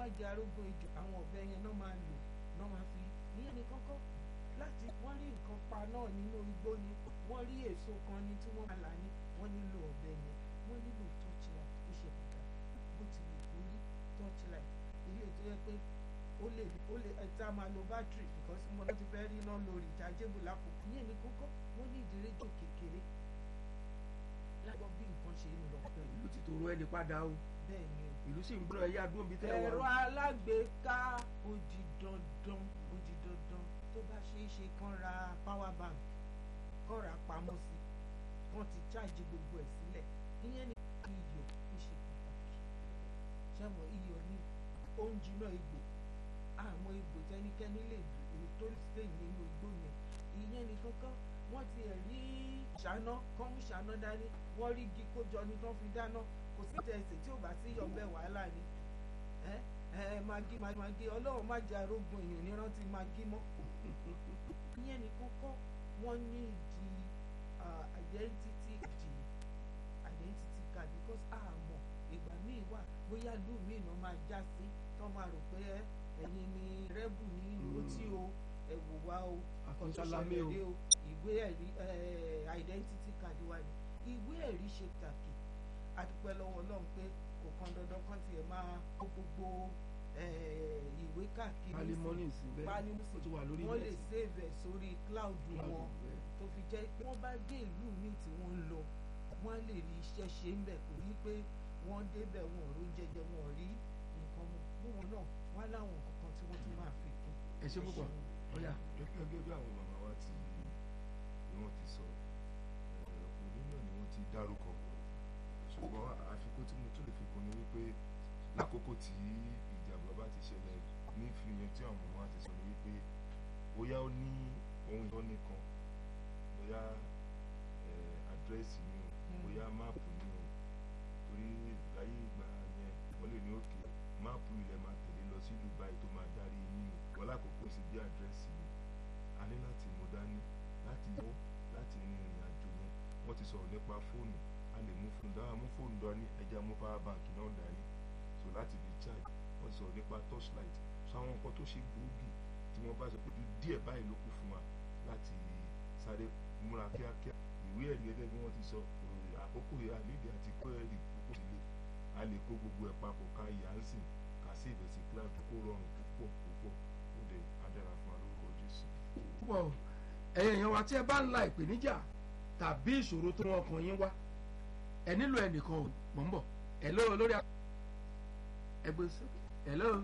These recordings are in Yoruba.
má jẹ arógún ejò àwọn ọ̀bẹ yẹn náà máa lò náà máa fi ìyẹn ní kọ́kọ́ láti wọ́n rí nǹkan pa náà nínú igbó ni wọ́n rí èso kan ní tí wọ́n máa là ní wọ́n nílò ọ̀bẹ yẹn wọ́n nílò torchlight ó ṣe pàtàkì bó ti lè kó rí torchlight ilé tó yẹ pé ó lè ó lè ẹta máa lo battery because mo lọ ti fẹ́ rí iná lórí ìjájébù lákòókò ìyẹn ní kọ́kọ́ wọ́n ní ìdíréjò kékeré lágbọ́ bí nǹkan ṣe ń lọ. ìlú ti tòrò ẹni padà o bẹ́ẹ̀ ni o ìlú sì ń gbọ́dọ̀ ẹyá dúró bíi tẹ́ ẹ̀rọ wà. alágbèéká ó di dandan ó di dandan tó bá ṣe é ṣe kán ra power bank kán ra pamọ́ sí kán ti ṣáàjì gbogbo ẹ̀ sílẹ̀ ìyẹn ní iyọ̀ ó ṣe pàtàkì ṣẹ́wọ̀n iyọ̀ ní oúnjẹ náà egbò àmọ́ egbò tẹ́nikẹ́ni lè dùn tó lè nínú igbó yẹn ìyẹn ní kankan wọ́n ti ẹ̀ rí ṣáná kán mú ṣáná dání wọ́n rí igi kójọ ní tán fi dáná kò sí tẹ̀sí tí ò bá sí yọ̀bẹ wàhálà ni ẹ ẹ magi magi ọlọ́run má jẹ́ arógun èèyàn ní rántí magi mọ́ ìyẹn ní kọ́kọ́ wọ́n ní ìdí identity di identity card because àmọ́ ìgbà míì wà bóyá lù míì náà máa já sí tán máa rò pé ẹ̀yin ni rẹ́bù ní ìlú tí o ẹ̀wò wa o Àkọsálámé o. ọ̀ṣọ́ṣọ́lẹ̀ o ìwé ẹ̀rí identity card wa ni ìwé ẹ̀rí ṣe pàtàkì adúpẹ́ lọ́wọ́ ọlọ́run pé kò kan dandan kan tiẹ̀ máa kó gbogbo ìwé káàkiri pálí mọ́nì sí bẹ́ẹ̀ pálí ó ti wà lórí wọ́n lè net. save ẹ̀ sórí cloud Cloud, wọn bẹ́ẹ̀. tó fi jẹ́ pé wọ́n bá dé ìlú míì tí wọ́n ń lọ wọ́n á lè rí iṣẹ́ ṣe ń bẹ̀ kò ní pé wọ́n débẹ̀ wọn ò rí jẹjẹ wọn ò rí nǹkan mu bí wọn náà wọ́n á láwọn kankan tí wọ́n tún máa fi kún. ẹ ṣe púpọ̀ ọ̀yà gẹ́gẹ́ bí àwọn màmá wa ti ni wọ́n ti sọ òní náà ni wọ́n ti dárúkọ ṣùgbọ́n àfikún tí mo tún lè fi kún ni wípé lákòókò tí ìjàmbá bá ti ṣẹlẹ̀ ní ìfihàn tí àwọn màmá wa ti sọ ni wípé bóyá ó ní ohun ìtọ́ni kan bóyá àdírẹ́sì ni o bóyá máàpù ni o torí láyé ìgbà yẹn wọ́n lè ní òkè máàpù ilẹ̀ máa tẹ̀lé lọ sí ìlú báyìí tó máa darí yín o wọ́n lákòókò sí bí àdírẹ́sì ni a ní láti mú dání láti yọ láti rin ìrìn àjò yẹn wọ́n ti sọ̀rọ̀ nípa fóònù a lè mú fóònù dáhà mú fóònù dání ẹja mú power bank náà dání so láti fi charge wọ́n ti sọ̀rọ̀ nípa torchlight so àwọn nǹkan tó ṣe gbòógì tí wọ́n bá sọ pé ju díẹ̀ báyìí ló kù fún wa láti sáré múra kíákíá ìwé ẹ̀rí gẹ́gẹ́ bí wọ́n ti sọ eh, àkókò yà nídìí àti kó ẹ̀rí púpọ̀ sílé a lè kó gbogbo ẹ̀ papọ̀ ká yà á sìn ká sí ìbẹ̀sí cloud kó rọrùn púpọ̀ púpọ̀ ó lè adára fún wa lórúkọ Jésù. púpọ̀ o. ẹ̀yin èèyàn wa tí ẹ bá ń la ìpèníjà tàbí ìṣòro tó wọn kàn yín wá ẹ nílò ẹnìkan ò mọ̀ ń bọ̀ ẹ ló lórí ẹgbẹ́ sókè ẹ ló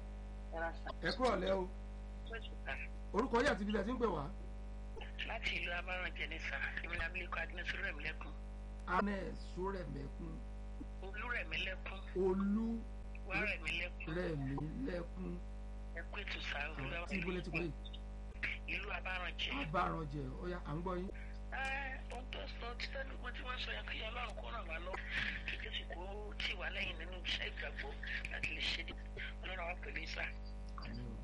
ẹ kúrọ̀ lẹ́ o orúkọ yìí àti ibi tí ẹ ti ń pè wá láti ìlú abárànjẹ ní sà ìmìlẹ̀ abilékọ agnes rẹ̀mílẹ́kùn anẹ́ sórẹ̀mẹ́kún olúrẹ̀mílẹ́kùn olú wárẹ̀mílẹ́kùn rẹ̀mílẹ́kún ẹkú ètò sà tí ibùdó ti pè é ìlú abárànjẹ. abárànjẹ ọ̀yà à ń gbọ́ yín. ẹ ohun tó sọ títẹ́ ní wọ́n tí wọ́n sọ yẹn kí ọlọ́run kó ràn wá lọ kí jésù kó tì wá lẹ́yìn nínú iṣẹ́ ìgbàgbọ́ láti lè ṣe dé ọlọ́run àwọn pẹ̀lú ìsà. àmì o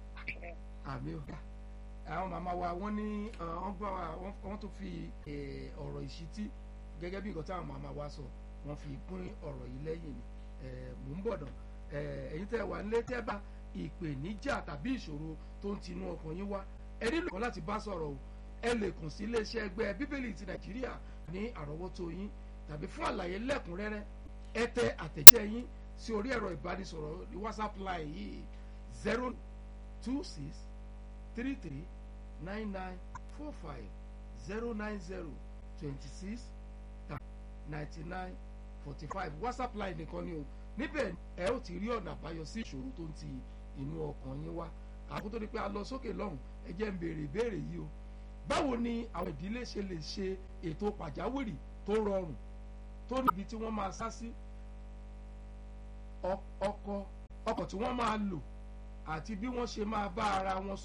àmì o àwọn màmá wa wọ́n ní eh, wọ́n gbọ́ wa wọ́n- wọ́n tún fi eh, ọ̀rọ̀ ìṣítí gẹ́gẹ́ bí nǹkan táwọn màmá wa sọ wọ́n fi kún ọ̀rọ̀ yìí lẹ́yìn ni Eh, mò ń bọ̀ dàn Eh, ẹ̀yin tẹ́ wà nílé tẹ́ bá ìpèníjà tàbí ìṣòro tó ń tinú ọkàn yín wá ẹ nílò kan láti bá sọ̀rọ̀ o ẹ lè kàn sí iléeṣẹ́ ẹgbẹ́ bíbélì ti nàìjíríà ní àrọ́wọ́tó yín tàbí fún àlàyé lẹ́kùnrẹ́rẹ́ ẹ tẹ àtẹ̀jẹ́ yín sí orí ẹ̀rọ ìbánisọ̀rọ̀ ní whatsapp line yìí zero two six three three nine nine four five zero nine zero twenty six ninety nine forty five whatsapp line nìkan ni o níbẹ̀ ẹ ó ti rí ọ̀nà àbáyọ sí ìṣòro tó ń ti inú ọkàn yín wá àkótó ni pé a lọ sókè lọ́hùn ẹ jẹ́ ń béèrè ìbéèrè yìí o báwo ni àwọn ìdílé ṣe lè ṣe ètò pàjáwìrì tó rọrùn tó níbi tí wọ́n máa sá sí ọ- ọkọ ọkọ̀ tí wọ́n máa lò àti bí wọ́n ṣe máa bá ara wọn